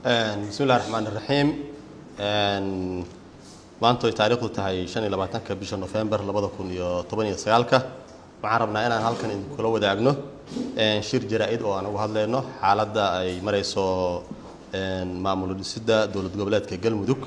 bismi illahi raxmaan iraxiim maanta ay taariikhdu tahay shan iyo labaatanka bisha nofembar labada kun iyo toban iyo sagaalka waxaan rabnaa inaan halkan idinkula wadaagno shir jaraa-id oo aan uga hadlayno xaaladda ay marayso maamul dhisidda dowlad goboleedka galmudug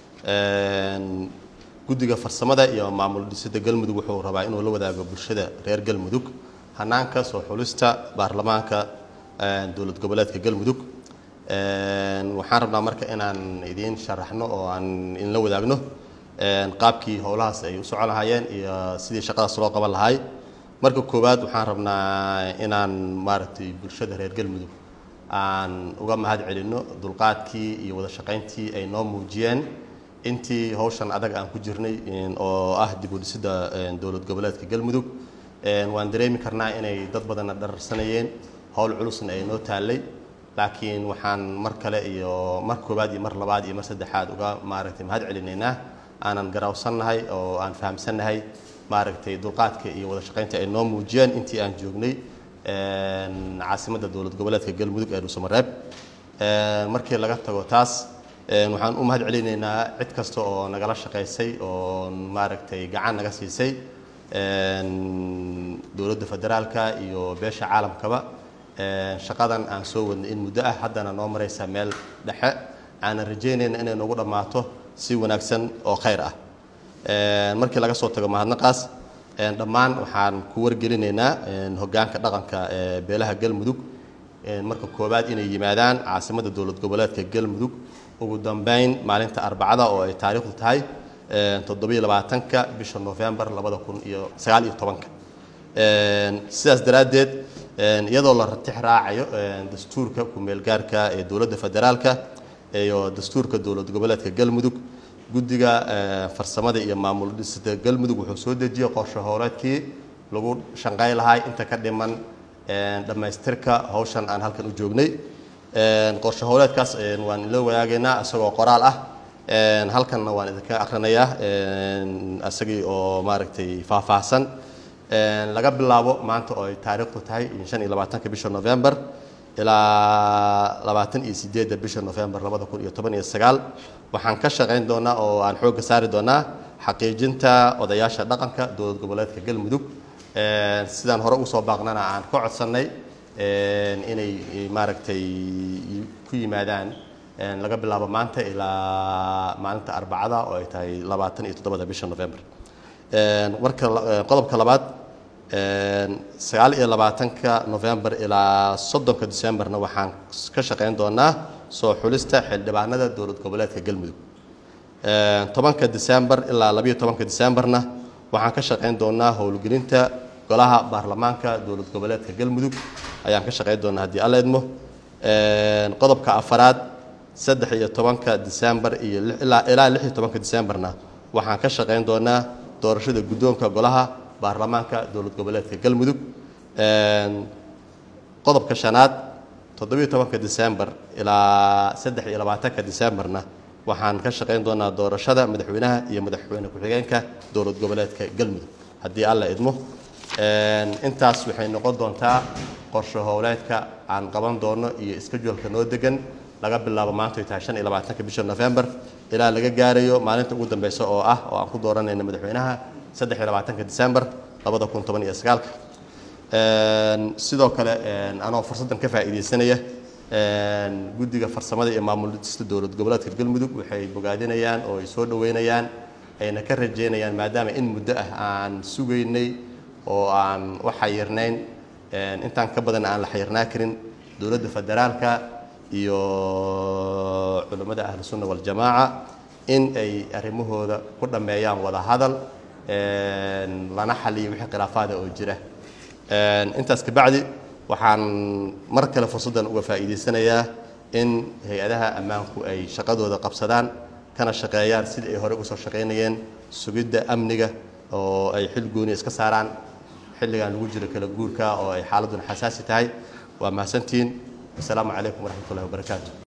guddiga farsamada iyo maamul dhisidda galmudug wuxuu rabaa inuu la wadaago bulshada reer galmudug hanaanka soo xulista baarlamaanka dowlad goboleedka galmudug waxaan rabnaa marka inaan idiin sharaxno oo aan idinla wadaagno qaabkii howlahaas ay u socon lahaayeen iyo sidii shaqadaas loo qaban lahaay marka koowaad waxaan rabnaa inaan maaragtay bulshada reer galmudug aan uga mahad celinno dulqaadkii iyo wada shaqayntii ay noo muujiyeen intii hawshan adag aan ku jirnay oo ah dib u dhisidda dowlad goboleedka galmudug waan dareemi karnaa inay dad badanna dhararsanayeen howl culusna ay noo taallay laakiin waxaan mar kale iyo mar koowaad iyo mar labaad iyo mar saddexaad uga maaragtay mahad celinaynaa aanan garawsannahay oo aan fahamsannahay maaragtay dulqaadka iyo wada shaqaynta ay noo muujiyeen intii aan joognay caasimadda dowlad goboleedka galmudug ee dhuusamareeb markii laga tago taas waxaan u mahad celinaynaa cid kasta oo nagala shaqaysay oo maaragtay gacan naga siisay dowladda federaalka iyo beesha caalamkaba shaqadan aan soo wadnay in muddo ah haddana noo maraysa meel dhexe aanan rajaynayna inay noogu dhammaato si wanaagsan oo khayr ah markii laga soo tago mahadnaqaas dhammaan waxaan ku wargelinaynaa hoggaanka dhaqanka ee beelaha galmudug marka koowaad inay yimaadaan caasimadda dowlad goboleedka galmudug ugu dambeyn maalinta arbacada oo ay taariikhdu tahay toddobiyo labaatanka bisha nofembar labada kun iyo sagaal iyo tobanka sidaas daraaddeed iyadoo la ratix raacayo dastuurka ku-meelgaarka ee dowladda federaalka iyo dastuurka dowlad goboleedka galmudug guddiga farsamada iyo maamul dhisida galmudug wuxuu soo dejiyey qorshe howleedkii lagu shanqay lahay inta ka dhiman dhammaystirka hawshan aan halkan u joognay qorshe howleedkaas waan ila wadaagaynaa isagoo qoraal ah halkanna waan idinka akrinayaa isagii oo maaragtay faahfaahsan laga bilaabo maanta oo ay taariikhdu tahay shan iyo labaatanka bisha november ilaa labaatan iyo sideedda bisha november labada kun iyo toban iyo sagaal waxaan ka shaqayn doonaa oo aan xoogga saari doonaa xaqiijinta odayaasha dhaqanka dowlad goboleedka galmudug sidaan hore ugu soo baaqnana aan ka codsannay inay maaragtay ku yimaadaan laga bilaabo maanta ilaa maalinta arbacada oo ay tahay labaatan iyo toddobada bisha november marka qodobka labaad sagaal iyo labaatanka november ilaa soddonka decemberna waxaan ka shaqayn doonaa soo xulista xildhibaanada dowlad goboleedka galmudug tobanka december ilaa labayo tobanka decemberna waxaan ka shaqayn doonaa howlgelinta golaha baarlamaanka dowlad goboleedka galmudug ayaan ka shaqayn doonaa haddii alla idmo qodobka afaraad saddex iyo tobanka december iyo ilaa lix iyo tobanka decemberna waxaan ka shaqayn doonaa doorashada guddoonka golaha baarlamaanka dowlad goboleedka galmudug qodobka shanaad toddobiyo tobanka december ilaa saddex iyo labaatanka decemberna waxaan ka shaqayn doonaa doorashada madaxweynaha iyo madaxweyne ku-xigeenka dowlad goboleedka galmudug haddii alla idmo intaas waxay noqon doontaa qorshe howleedka aan qaban doono iyo iskajoolka noo degan laga bilaabo maanta ay tahay shan iyo labaatanka bisha november ilaa laga gaarayo maalinta ugu dambeysa oo ah oo aan ku dooranayna madaxweynaha saddex iyo labaatanka december labada kun toban iyo sagaalka sidoo kale anoo fursaddan ka faa'iidaysanaya guddiga farsamada iyo maamul dhista dowlad goboleedka galmudug waxay bogaadinayaan oo ay soo dhoweynayaan ayna ka rajeynayaan maadaama in muddo ah aan sugaynay oo aan u xayirnayn intaan ka badan aan la xayirnaa karin dowladda federaalka iyo culammada ahlu sunna waljamaaca in ay arrimahooda ku dhammeeyaan wada hadal lana xaliyo wixii khilaafaada oo jira intaas kabacdi waxaan mar kale fursaddan uga faa'iidaysanayaa in hay-adaha ammaanku ay shaqadooda qabsadaan kana shaqeeyaan sidii ay hore uga soo shaqaynayeen sugidda amniga oo ay xil gooni iska saaraan xilligan lagu jiro kala guurka oo ay xaaladuna xasaasi tahay waa mahadsantihiin asalaamu calaykum waraxmat ullahi wabarakaatu